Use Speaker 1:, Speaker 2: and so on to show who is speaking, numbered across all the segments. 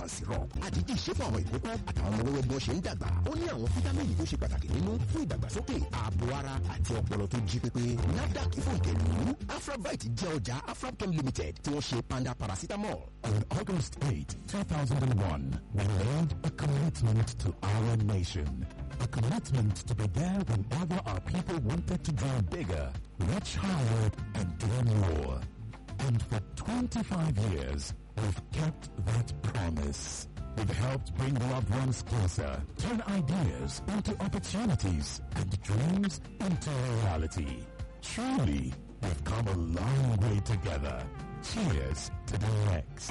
Speaker 1: and syrup àdídì ṣe fún àwọn ìkókó àtàwọn ọmọ wẹ́wẹ́ bí wọ́n ṣe ń dàgbà ó ní àwọn fítámìnì tó ṣe pàtàkì nínú fún ìdàgbàsókè ààbò ara àti ọpọlọ tó jí pépé nafdac fún ìkẹlú afrabite jẹ́ ọjà afraptom limited tí wọ́n ṣe panda paracetamol.
Speaker 2: On August 8, 2001, we made a commitment to our nation. A commitment to be there whenever our people wanted to dream bigger, reach higher, and do more. And for 25 years, we've kept that promise. We've helped bring loved ones closer, turn ideas into opportunities, and dreams into reality. Truly, we've come a long way together. Cheers to the next.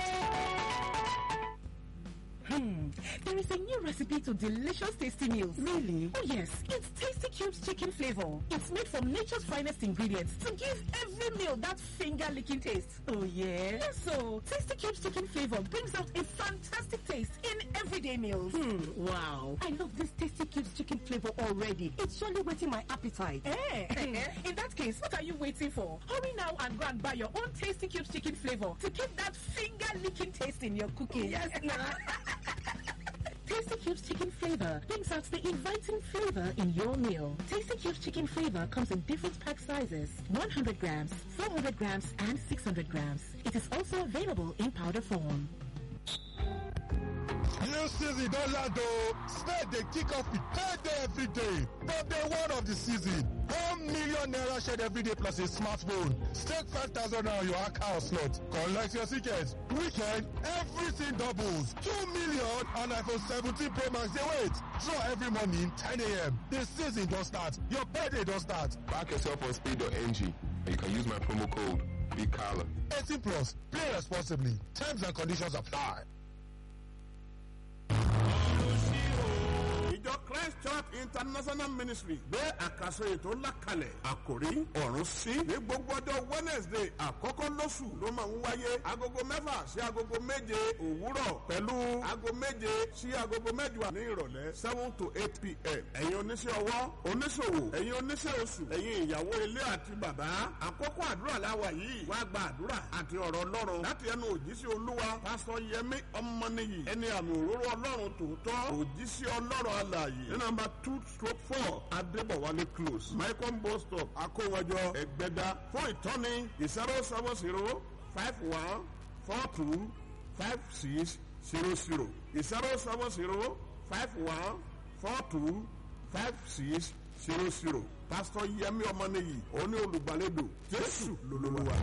Speaker 3: Hmm. There is a new recipe to delicious tasty meals.
Speaker 4: Really?
Speaker 3: Oh yes, it's Tasty Cubes chicken flavor. It's made from nature's finest ingredients to give every meal that finger-licking taste.
Speaker 4: Oh yeah?
Speaker 3: Yes, so Tasty Cubes chicken flavor brings out a fantastic taste in everyday meals.
Speaker 4: Hmm, wow. I love this Tasty Cubes chicken flavor already. It's surely whetting my appetite.
Speaker 3: Eh? in that case, what are you waiting for? Hurry now and go and buy your own Tasty Cubes chicken flavor to keep that finger-licking taste in your cooking.
Speaker 4: Yes, nah.
Speaker 3: Tasty Cubes chicken flavor brings out the inviting flavor in your meal. Tasty Cubes chicken flavor comes in different pack sizes 100 grams, 400 grams, and 600 grams. It is also available in powder form.
Speaker 5: New season don land o. Spade dey kick off with payday every day. From day one of the season, one million naira shared every day plus a smartphone. Stake five thousand naira on your account slot. Collect your ticket. Weekend, everything doubles. Two million and iPhone 17 Pro Max dey wait. Draw every morning 10 a.m. The season don start. Your payday don start.
Speaker 6: Back yourself on speed.ng and you can use my promo code BIGCALLA.
Speaker 5: 18 plus. Play responsibly. Terms and conditions apply.
Speaker 7: ìjọ christ church international ministry gbé àkàsọ ètò ńlá kalẹ̀ àkòrí ọ̀run sí ní gbogbo ọjọ́ wednesday àkọ́kọ́ lóṣù ló máa ń wáyé agogo mẹ́fà sí agogo méje òwúrọ̀ pẹ̀lú aago méje sí agogo mẹ́jọ ní ìrọ̀lẹ́ seven to eight pm ẹ̀yin oníṣẹ́ ọwọ́ oníṣòwò ẹ̀yin oníṣẹ́ oṣù ẹ̀yin ìyàwó ilé àti bàbá àkókò àdúrà láwa yìí wá gba àdúrà àti ọ̀rọ̀ ọlọ́run láti ẹnu òjíṣẹ́ olúwa pásọ yẹmí ọmọnìyí ẹni àmì òróró ọlọ́run tòótọ́ òjíṣẹ́ ọlọ́run alààyè ní nàmbà two stroke four adébọ̀wálé close michael bus stop akówájọ ẹgbẹ́dá fún ìtọ́ni zero seven zero five one four two five six zero zero zero seven zero five one four two five six zero zero pásítọ̀ yẹmí ọmọnìyí òní olùgbàlejò jésù lolúwa.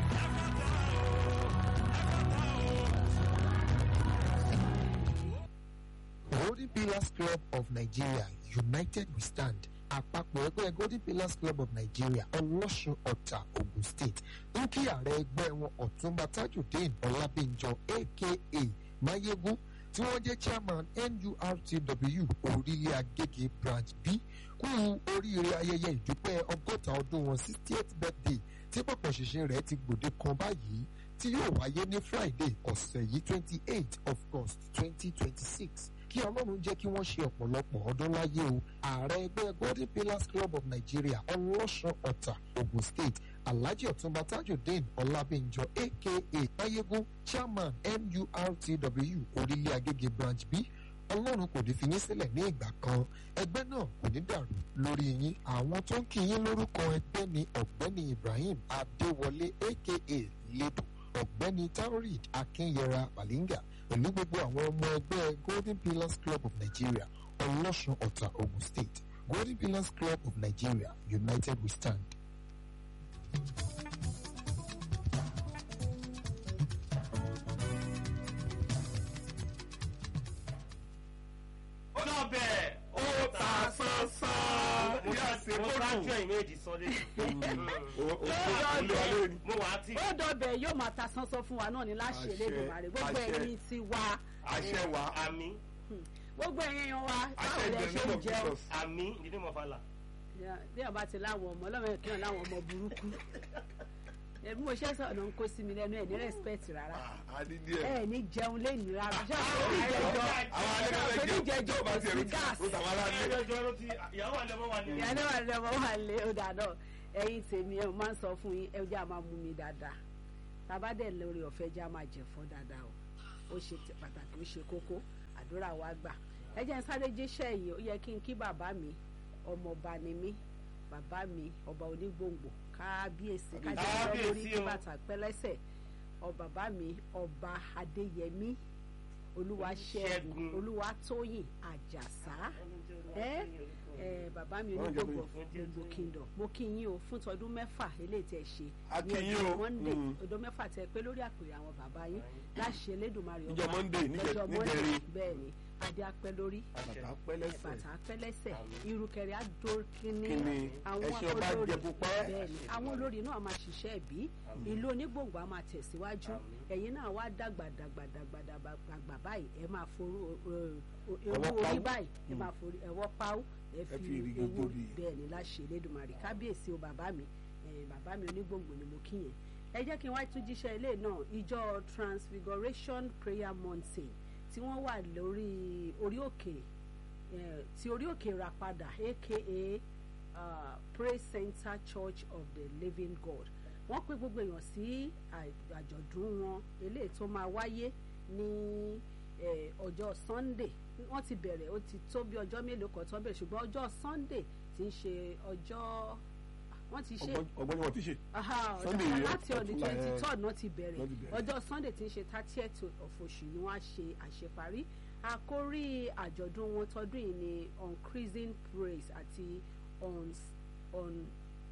Speaker 8: Golden Pillars Club of Nigeria United We Stand àpapọ̀ ẹgbẹ́ Golden Pillars Club of Nigeria ọlọ́sùn ọ̀tà Ogun State ń kí ààrẹ ẹgbẹ́ wọn ọ̀túnba Tajudeen Ọlábíńjọ aka Mayegun tí wọ́n jẹ́ chairman NURTW orílẹ̀ Agége branch B kú oríire ayẹyẹ ìdúpẹ́ ọgọ́ta ọdún wọn sixtieth birthday tí pọ̀pọ̀ ṣìnṣìn rẹ̀ ti gbòde kan báyìí tí yóò wáyé ní Friday ọ̀sẹ̀ yìí twenty eight of August twenty twenty six kí ọlọ́run jẹ́ kí wọ́n ṣe ọ̀pọ̀lọpọ̀ ọdún láyé o ààrẹ ẹgbẹ́ golden pillars club of nigeria ọlọ́sùn ọ̀tà ogun state alhaji ọ̀túnba tajudeen ọlábíńjọ aka mayegun chairman nurtw orílẹ̀ agége branch b ọlọ́run kò ní fi yín sílẹ̀ ní ìgbà kan ẹgbẹ́ náà kò ní dàrú lórí yín àwọn tó ń kí yín lórúkọ ẹgbẹ́ ni ọ̀gbẹ́ni ibrahim adéwọlé aka lebo ọ̀gbẹ́ni taurid akínyẹra balinga pẹ̀lú gbogbo àwọn ọmọ ẹgbẹ́ golden pillars club of nigeria ọlọ́sùn ọ̀tà ogun state golden pillars club of nigeria united we stand.
Speaker 9: lọ́bẹ̀ ó ta sánsán. mo yà ṣe mo rájọ ìméjì sọlé. mo wà á ti.
Speaker 10: ó dọ̀bẹ̀ yóò máa ta sánsán fún wa náà ní láṣẹ Elédùmarè gbogbo ẹ̀yin ti wá.
Speaker 6: àṣẹ wa
Speaker 9: àmì.
Speaker 10: gbogbo ẹ̀yin yan wa báwo lẹ ṣe ń jẹun.
Speaker 9: àmì ìdílé mọ̀fàlà.
Speaker 10: bí ọba ti láwọn ọmọ ọlọ́run kí wọn láwọn ọmọ burúkú bí mo ṣe sọ̀rọ̀ ló ń kó sí mi lẹ́nu ẹ̀ ní respect rárá ẹ̀ ní jẹun lẹ́nu rárá ṣé àwọn oníjẹjọ kò sí gas
Speaker 9: ìyàwó àlẹ́mọ́ wà lé.
Speaker 10: ìyàwó àlẹ́mọ́ wà lé ọ̀dà náà ẹ̀yin tèmi ẹ̀ máa ń sọ fún yín ẹ̀ jẹ́ àmà mú mi dáadáa tàbá dẹ̀ lórí ọ̀fẹ́ jẹ́ àmà jẹ̀fọ́ dáadáa o ó ṣe ti- pàtàkì ó ṣe kókó àdúrà wa gbà ẹ jẹ́ n sáré jíṣẹ́ yìí ó yẹ kí n kí bàbá mi ọmọọba ni mí bàbá mi ọba onígbòǹgbò kábíyèsí kájọ lórí
Speaker 9: Kábíyèsí
Speaker 10: kí
Speaker 9: o.
Speaker 10: bàtà pẹ́lẹ́sẹ̀ ọ bàbá mi ọba adéyẹmí olúwaṣẹ́gun
Speaker 9: Ṣẹ́gun.
Speaker 10: olúwatóyìn àjàsá ẹ ẹ bàbá mi
Speaker 5: Ọlọ́run jẹ́
Speaker 10: onígbòǹgbò
Speaker 9: fún Jésù.
Speaker 10: gbogbo kingdom mo kí yín o fún tọdún mẹ́fà eléyìí tẹ́ ṣe
Speaker 5: A
Speaker 10: ní
Speaker 5: kí yín
Speaker 10: ọjọ́
Speaker 5: o.
Speaker 10: monday
Speaker 5: Mm.
Speaker 10: ọdún mẹ́fà tẹ́ pé lórí àpèrè àwọn bàbá yín láṣẹ lẹ́dùnmarè
Speaker 5: Níjọ́ Monday, níjẹ-
Speaker 10: lọ́jọ́ Monday,
Speaker 5: níjẹrin.
Speaker 10: bẹ́ẹ̀ ni adé apẹ́ lórí
Speaker 5: bàtà pẹ́lẹ́sẹ̀
Speaker 10: bàtà pẹ́lẹ́sẹ̀ irukẹ̀rẹ̀ adókínní
Speaker 5: Kíni, ẹṣin ọba jẹ púpẹ́.
Speaker 10: bẹ́ẹ̀ni àwọn olórí náà máa ṣiṣẹ́ ẹ̀bí ìlú onígbòǹgbò á máa tẹ̀síwájú ẹ̀yin náà wá dàgbà dàgbà dàgbà dàgbà dàgbà báyìí ẹ máa forú ewu
Speaker 5: Ọwọ́
Speaker 10: orí
Speaker 5: pawú.
Speaker 10: báyìí ẹ máa forí ẹwọ́ páwó ẹ
Speaker 5: Ẹ
Speaker 10: fi
Speaker 5: fi ìrìgì
Speaker 10: ewu
Speaker 5: tóbi.
Speaker 10: bẹ́ẹ̀ni láṣẹ Elédùmarè kábíyèsí o bàbá mi eh, bàbá mi onígbòǹgbò ni mo kí yẹn ẹ jẹ́ kí n wá tún jíṣẹ́ ilé náà ìjọ Transfiguration Prayer Mountain tí wọ́n wà lórí orí òkè eh, tí orí òkè Ìràpadà aka uh, Praise Center Church of the Living God wọ́n pè gbogbo èèyàn sí à- àjọ̀dún wọn eléyìí tó máa wáyé ní eh, ọjọ́ Sunday wọ́n ti bẹ̀rẹ̀ ó ti tó bí ọjọ́ mélòó kan tó bẹ̀rẹ̀ ṣùgbọ́n ọjọ́ Sunday ti ń ṣe ọjọ́ wọ́n ti ṣe
Speaker 5: ọgbọ́n ni wọ́n ti ṣe.
Speaker 10: Aha,
Speaker 5: Sunday
Speaker 10: ọ̀dà-
Speaker 5: yẹn,
Speaker 10: láti ọ̀dún
Speaker 5: ọ̀túnla,
Speaker 10: twenty
Speaker 5: eh,
Speaker 10: third náà ti bẹ̀rẹ̀
Speaker 5: náà ti bẹ̀rẹ̀.
Speaker 10: ọjọ́ sunday tí ń ṣe thirtieth of oṣù ni wọ́n á ṣe àṣeparí àkórí àjọ̀dún wọn tọdún yìí ni increasing praise àti on on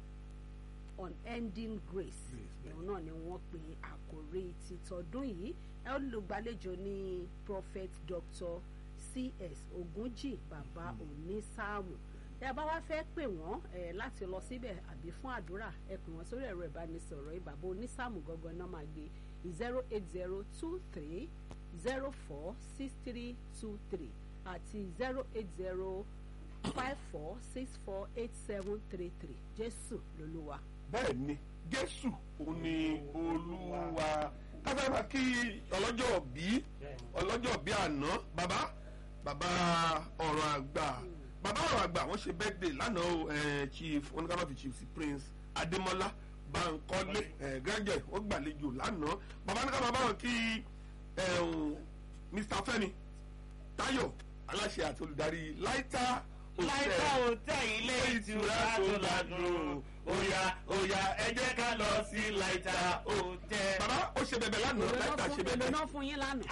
Speaker 10: unending grace ẹ̀hún náà ni wọ́n pe àkórí ti tọdún yìí ẹ olùgbàlejò ní prophet dr cs ogunjì bàbá onísáàmù ẹ bá wá fẹ́ pè wọ́n ẹ láti lọ síbẹ̀ àbí fún àdúrà ẹ pè wọ́n sórí ẹ̀rọ ìbánisọ̀rọ̀ yìí bàbá onísáàmù gangan náà máa gbé zero eight zero two three zero four six three two three àti zero eight zero five four six four eight seven three three jésù lolúwa.
Speaker 5: bẹ́ẹ̀ ni jésù òun ni olúwa káfíńmá kí ọlọ́jọ́ bí ọlọ́jọ́ bí àná bàbá bàbá ọ̀rọ̀ àgbà bàbá ọ̀rọ̀ àgbà wọ́n ṣe birthday lánàá o eh, chief oníkàlọ́fì chief sí prince adémọ́lá bankole eh, gẹ́gẹ́ wọ́n gbàlejò lánàá bàbá ní ká bàbá wọn kí eh, um, mr fẹ́mi táyọ̀ aláṣẹ àti olùdarí láìta
Speaker 9: láìka òtẹ́ ilé ìtura tó ládùn óyá óyá ẹ jẹ́ ká lọ sí láìta òtẹ́.
Speaker 5: bàbá ó ṣe bẹbẹ lánàá láìta ṣe bẹbẹ.
Speaker 10: èlò náà fún yín lánàá.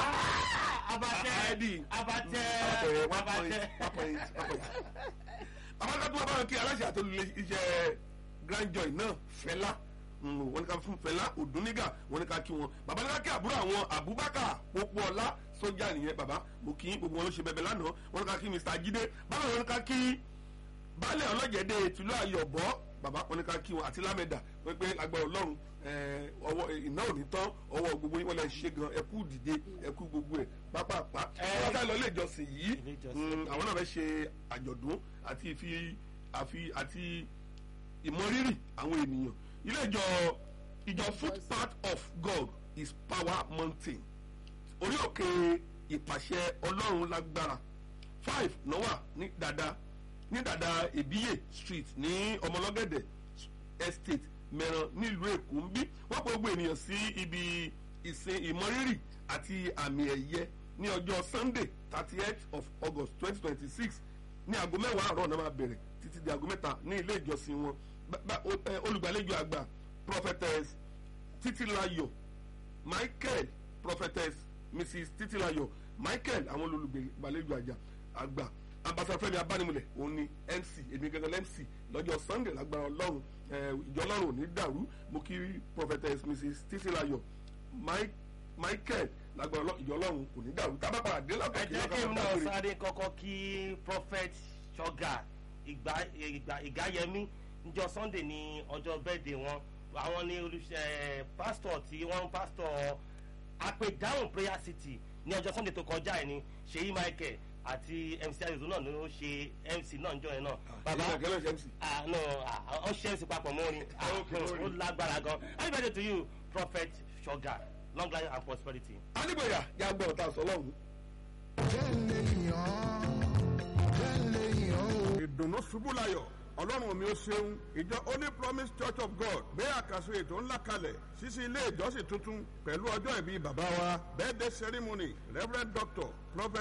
Speaker 9: abatẹ
Speaker 5: Àìdí.
Speaker 9: abatẹ
Speaker 5: Àpẹẹrẹ, one
Speaker 9: abatẹ.
Speaker 5: point, one point, one point. bàbá ká tó wá báwọn kí aláṣẹ àti olùlé iṣẹ́ grand joy náà fẹlá Mm, wọ́n ní ká fún fẹlá òdúnnígà wọ́n ní ká kí wọn bàbá ní ká kí àbúrò àwọn abubakar pópóọlá sójà nìyẹn bàbá mo kí gbogbo wọn ló ṣe bẹbẹ lánàá wọ́n ní ká kí mr jídé báwo wọ́n ní ká kí baálé ọlọ́jẹ̀dẹ̀ tìlú ayọ̀bọ bàbá wọn ní ká kí wọn àti lámẹ́dà wọ́n pé agbára ọlọ́run eh, ọwọ́ eh, iná ò ní tán ọwọ́ gbogbo yín wọ́n lè ṣe gan ẹkú dìde ẹkú gbogbo ẹ̀ pápápá wọ́n fẹ́ lọ ilé ìjọsìn yìí
Speaker 9: Ilé ìjọsìn.
Speaker 5: mm, àwọn náà fẹ́ ṣe àjọ̀dún àti ìfi àfi àti ìmọrírì àwọn ènìyàn ilé ìjọ ìjọ footpath of God is power mountain orí òkè ìpàṣẹ ọlọ́run lágbára five nọ́wà ní dada ní dada ìbíyè street ní ọmọlọ́gẹ̀dẹ̀ estate mẹ́ran nílùú èkó ń bí wọ́n pọ̀ gbogbo ènìyàn sí ibi ìsìn ìmọrírì àti àmì ẹ̀yẹ ní ọjọ́ sunday thirty eight of august twenty twenty six ní aago mẹ́wàá àárọ̀ náà máa bẹ̀rẹ̀ títí di aago mẹ́ta ní ilé ìjọsìn wọn Bá- bá- o- eh, olùgbàlejò àgbà prophetess títílayọ̀ michael prophetess mrs títílayọ̀ michael àwọn olùgbàlejò àjà àgbà ambassador fẹ́mi abánimúlẹ̀ òun ni mc èmi gangan mc lọ́jọ́ sunday lágbára ọlọ́run eh, ìjọ ọlọ́run ò ní dàrú mo kí prophetess mrs títílayọ̀ Mi- michael lágbára ọlọ́run ìjọ ọlọ́run kò ní dàrú tábà padà dé
Speaker 9: ẹ
Speaker 5: látọ̀ kí
Speaker 9: jẹ́ kí n
Speaker 5: lọ́kàn
Speaker 9: náà
Speaker 5: dágbére.
Speaker 9: sáré kọ́kọ́ kí prophet sugar ìgbà ìgbà ìgáyẹmí níjọ́ sunday ní ọjọ́ bẹ́ẹ̀dẹ̀ wọn àwọn ní olùṣẹ́ pásítọ̀ tí wọ́n ń pásítọ̀ àpèdáhùn prayer city ní ọjọ́ sunday tó kọjá ẹ̀ ní ṣèyí michael àti mc ayọ̀dún náà ló ṣe mc náà níjọ́ yẹn náà. bàbá
Speaker 5: ìgbà kẹlẹ́ ṣe mc.
Speaker 9: ah no ah ọ ṣe mc papọ̀ mọ́ ni ah
Speaker 5: Okay,
Speaker 9: ó lágbára gan happy birthday to you prophet sugar long life and prosperity.
Speaker 5: anígbòyà yà gbọ́ ọ̀tá sọlọ́run.
Speaker 7: ìdùnnú ṣubú layọ̀ ọlọ́run mi ó ṣeun ìjọ holy promise church of god gbé àkàsọ ètò ńlá kalẹ̀ ṣíṣí ilé ìjọsìn tuntun pẹ̀lú ọjọ́ ìbí bàbá wa birthday ceremony reverend doctor prophet